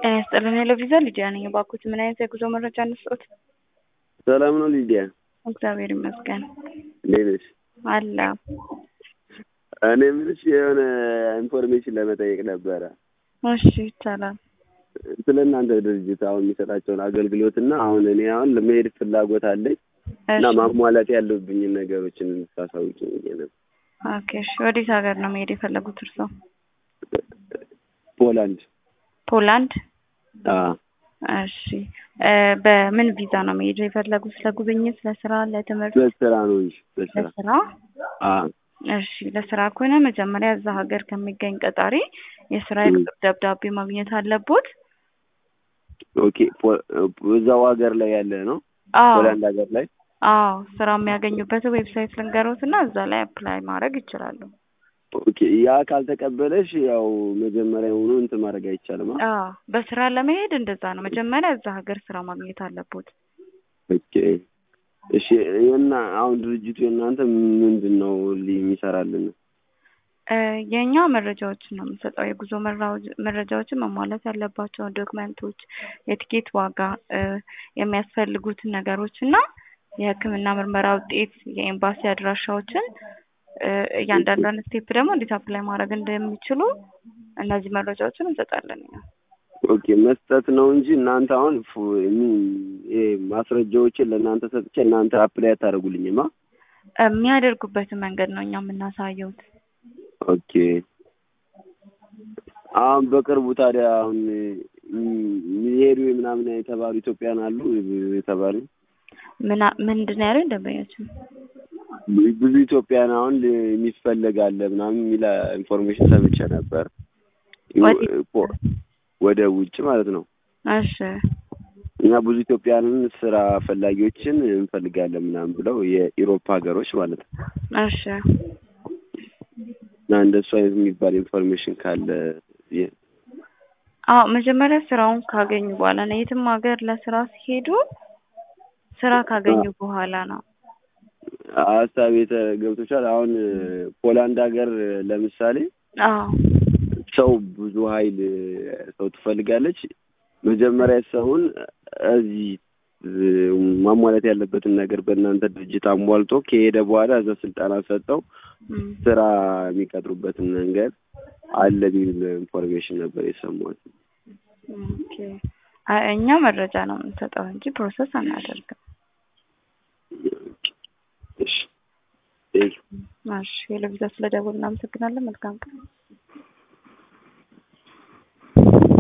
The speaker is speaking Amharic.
ጤና ይስጥልን ሄሎ ቪዛ ሊዲያ ነኝ። እባክዎት ምን አይነት የጉዞ መረጃ እንስጥዎት? ሰላም ነው ሊዲያ? እግዚአብሔር ይመስገን እንዴት ነሽ? አለ እኔ የምልሽ የሆነ ኢንፎርሜሽን ለመጠየቅ ነበረ እሺ ይቻላል። ስለ እናንተ ድርጅት አሁን የሚሰጣቸውን አገልግሎት እና አሁን እኔ አሁን ለመሄድ ፍላጎት አለኝ እና እሺ ማሟላት ያለብኝን ነገሮችን እንድታሳውቂኝ ብዬ ነበር። ኦኬ እሺ ወዴት ሀገር ነው መሄድ የፈለጉት እርስዎ? ፖላንድ። ፖላንድ አዎ እሺ እ በምን ቪዛ ነው መሄድ የፈለጉት? ለጉብኝት፣ ለስራ፣ ለትምህርት? በስራ ነው እንጂ በስራ ለስራ አዎ እሺ ለስራ ከሆነ መጀመሪያ እዛ ሀገር ከሚገኝ ቀጣሪ የስራ የቅጥር ደብዳቤ ማግኘት አለቦት። ኦኬ ፖ- እዛው ሀገር ላይ ያለ ነው አዎ ፖላንድ ሀገር ላይ አዎ ስራ የሚያገኙበት ዌብሳይት ልንገሮት እና እዛ ላይ አፕላይ ማድረግ ይችላሉ። ኦኬ ያ ካልተቀበለሽ ያው መጀመሪያ ሆኖ እንትን ማድረግ አይቻልም አ? አዎ በስራ ለመሄድ እንደዛ ነው። መጀመሪያ እዛ ሀገር ስራ ማግኘት አለቦት። ኦኬ እሺ እና አሁን ድርጅቱ የእናንተ ምንድን ነው ሊ- የሚሰራልን እ የእኛ መረጃዎችን ነው የምንሰጠው። የጉዞ መራው- መረጃዎችን መሟላት ያለባቸውን ዶክመንቶች፣ የቲኬት ዋጋ፣ እ የሚያስፈልጉትን ነገሮች እና የሕክምና ምርመራ ውጤት፣ የኤምባሲ አድራሻዎችን እ እያንዳንዷን ስቴፕ ደግሞ እንዴት አፕላይ ማድረግ እንደሚችሉ እነዚህ መረጃዎችን እንሰጣለን። እኛ ኦኬ መስጠት ነው እንጂ እናንተ አሁን ፉ- ሚ- ይሄ ማስረጃዎችን ለእናንተ ሰጥቼ እናንተ አፕላይ አታደርጉልኝማ የሚያደርጉበትን መንገድ ነው እኛ የምናሳየውት። ኦኬ አሁን በቅርቡ ታዲያ አሁን ሚ- የሚሄዱ ምናምን የተባሉ ኢትዮጵያን አሉ የተባሉ ምና ምንድን ነው ያለው ደንበኛችን? ብዙ ኢትዮጵያን አሁን ል- የሚፈለግ አለ ምናምን የሚል ኢንፎርሜሽን ሰምቼ ነበር ወዴት? ፖ- ወደ ውጭ ማለት ነው እሺ እኛ ብዙ ኢትዮጵያንን ስራ ፈላጊዎችን እንፈልጋለን ምናምን ብለው የኢሮፓ ሀገሮች ማለት ነው እሺ እና እንደሱ አይነት የሚባል ኢንፎርሜሽን ካለ የ- አዎ መጀመሪያ ስራውን ካገኙ በኋላ ነው። የትም ሀገር ለስራ ሲሄዱ ስራ ካገኙ በኋላ ነው። ሀሳብ ገብቶሻል። አሁን ፖላንድ ሀገር ለምሳሌ አዎ ሰው ብዙ ኃይል ሰው ትፈልጋለች። መጀመሪያ ሰውን እዚህ ማሟላት ያለበትን ነገር በእናንተ ድርጅት አሟልቶ ከሄደ በኋላ እዛ ስልጠና ሰጠው እም። ስራ የሚቀጥሩበትን መንገድ አለ የሚል ኢንፎርሜሽን ነበር የሰማሁት። ኦኬ አይ እኛ መረጃ ነው የምንሰጠው እንጂ ፕሮሰስ አናደርግም። እሺ ቴንክ ዩ። እሺ ሄሎ ቪዛ ስለደወልን እናመሰግናለን። መልካም ቀን።